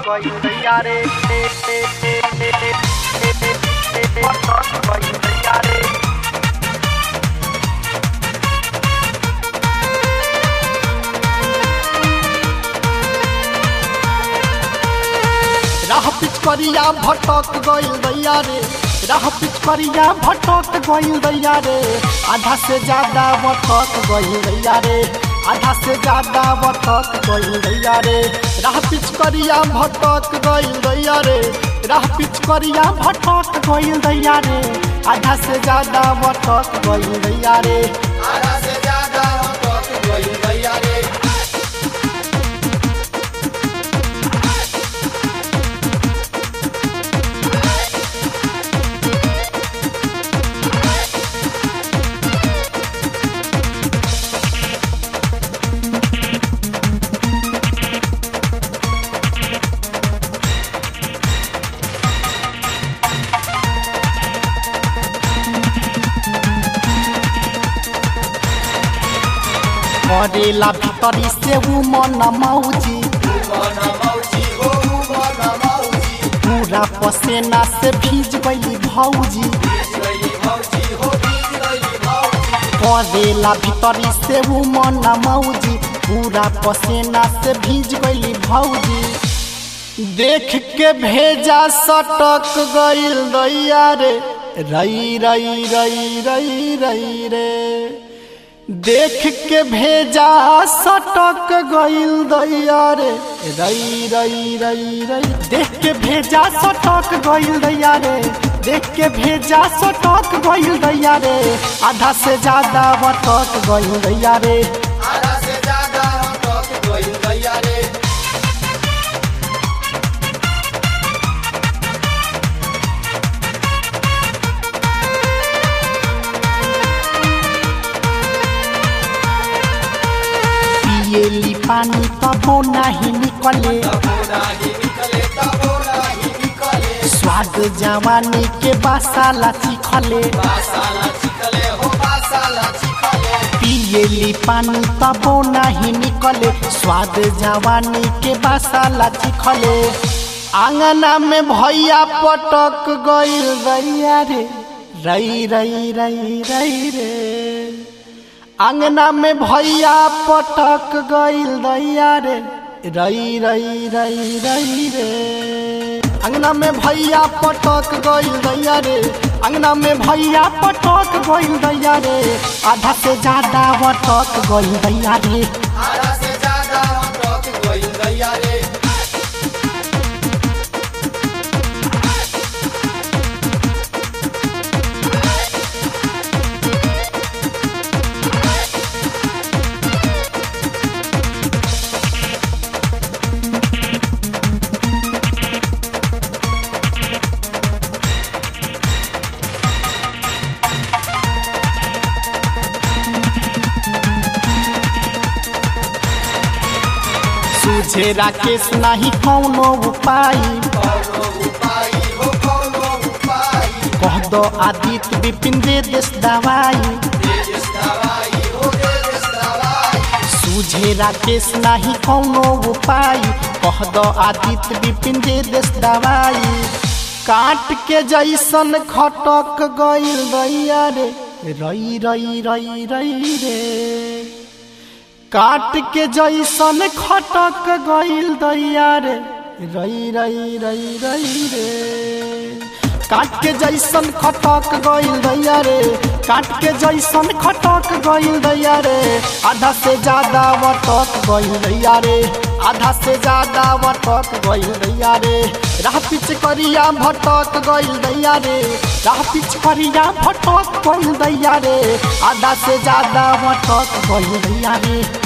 गइल दैया रे भटक गइल दैया रे राह पिचकरिया भटक गइल दैया रे राह पिचकरिया भटक गइल दैया रे आधा से ज्यादा भटक गइल दैया रे आधा से ज्यादा भटक गइल दैया रे राह पिचकरिया भटक गइल दैया रे राह पिचकरिया भटक गइल दैया रे आधा से ज्यादा भटक गइल दैया रे आधा से ज्यादा भटक गइल दैया रे करेला भीतरी से उ मन मौजी मन मौजी हो मन मौजी पूरा पसेना से भीज गई भौजी बीज गई मौजी हो बीज गई मौजी करेला भीतरी से उ मन मौजी पूरा पसेना से भीज गई भौजी देख के भेजा सटक गइल दैया रे रई रई रई रई रई रे देख के भेजा सटक गइल दैया रे रई रई रई रई देख के भेजा सटक गइल दैया रे देख के भेजा सटक गइल दैया रे आधा से ज्यादा बटक गइल दैया रे आधा से ज्यादा भटक गइल दैया रे पिएली पानी तबो नाही निकले तबो नाही निकले तबो नाही निकले स्वाद जवानी के बासाला चिखले बासाला चिकले हो बासाला चिकले पिएली पानी तबो नाही निकले स्वाद जवानी के बासाला चिखले आंगना में भैया पटक गइल दैया रे रई रई रई रई रे आंगना में भैया पटक गइल दैया रे रई रई रई रई रे अंगना में भैया पटक गइल दैया रे अंगना में भैया पटक गइल दैया रे आधा से ज्यादा पटक गइल दैया रे आधा से ज्यादा भटक गइल दैया रे सूझे राकेश नाही कौनो उपाय कौनो उपाय हो कौनो उपाय कह दो आदित्य विपिन दे देश दवाई देश दवाई हो देश दवाई सूझे राकेश नाही कौनो उपाय कह दो आदित्य विपिन दे देश दवाई काट के जैसन खटक गइल दैया रे रई रई रई रई रे काट के जैसन खटक गइल दैया रे रई रई रई रई रे काट के जैसन खटक गइल दैया रे काट के जैसन खटक गइल दैया रे आधा से ज्यादा वटक गइल दैया रे आधा से ज्यादा वटक गइल दैया रे राह पिच करिया भटक गइल दैया रे राह पिच करिया भटक गइल दैया रे आधा से ज्यादा वटक गइल दैया रे